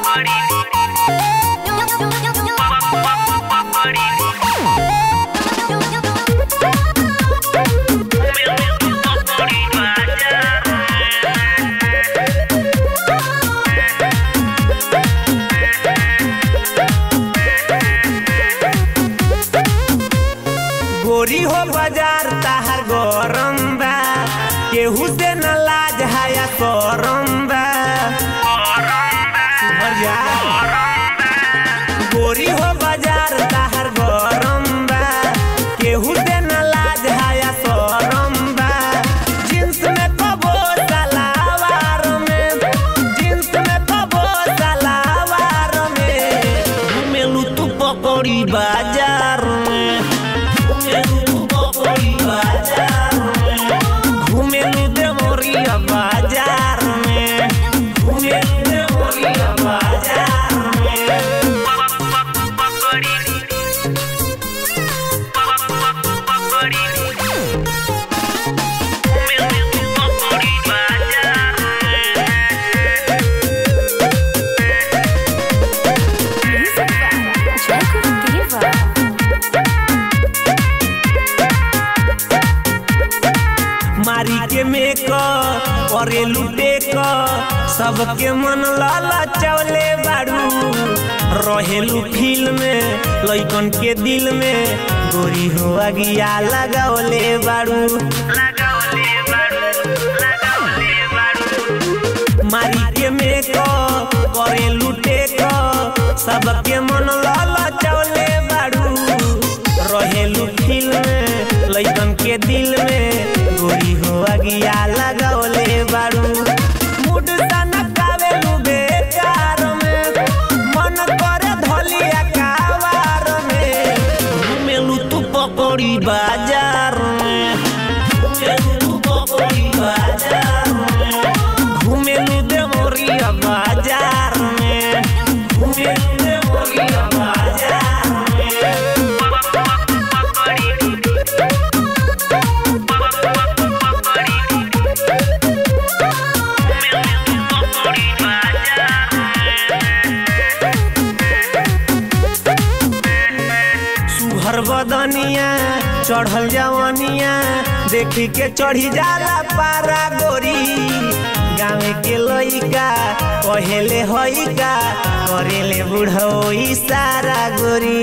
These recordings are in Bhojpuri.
गोरी हो बाजार ताहर गरम बा केहू से न लाज हाया करम बा सुमरिया। गोरी हो बाजार ताहर गरम बा केहू से न लाज हाया करम बा जींस में कबो सलावार में जींस में कबो सलावार में घुमेलू तू पकड़ी बाजार में घुमेलू देवरिया बाजार में घुमेलू देवरिया बाजार में Jacob Diva. मारी के मेक करे लुटे क सबके मन लाला चवले बाड़ू रहेलू फील में लइकन के दिल में गोरी हो अगिया लगावले बाड़ू मारी के मेक करे लुटे क सबके मन लाला चवले बाड़ू रहेलू फील में लइकन के दिल में गोरी हो अगिया लगावले बाड़ू मुड सनकावेलू बेकार में मन करे धलिया कावार में घुमेलू तू पकड़ी बाजार में घुमेलू तू पकड़ी बाजार में घुमेलू देवरिया बाजार में घुमेलू देवरिया बाजार में सुहर बदनिया चढ़ल जवनिया देखी के चढ़ी जाला पारा गोरी गाँव के लइका कहेले हइका करेले बुढ़ो इशारा गोरी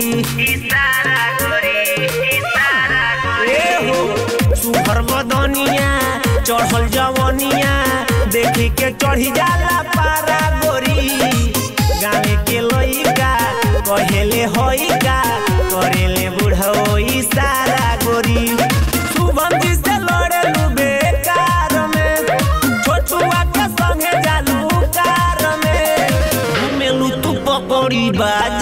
ए हो सुहर बदनिया चढ़ल जवनिया देखी के चढ़ी जाला पारा गोरी गाँव के लइका कहेले हइका करेले बुढ़ो इशारा गोरी शुभम जी से लड़ेलू बेकार में छोटुआ के संगे जालू कार में घुमेलू तू पकड़ी बाज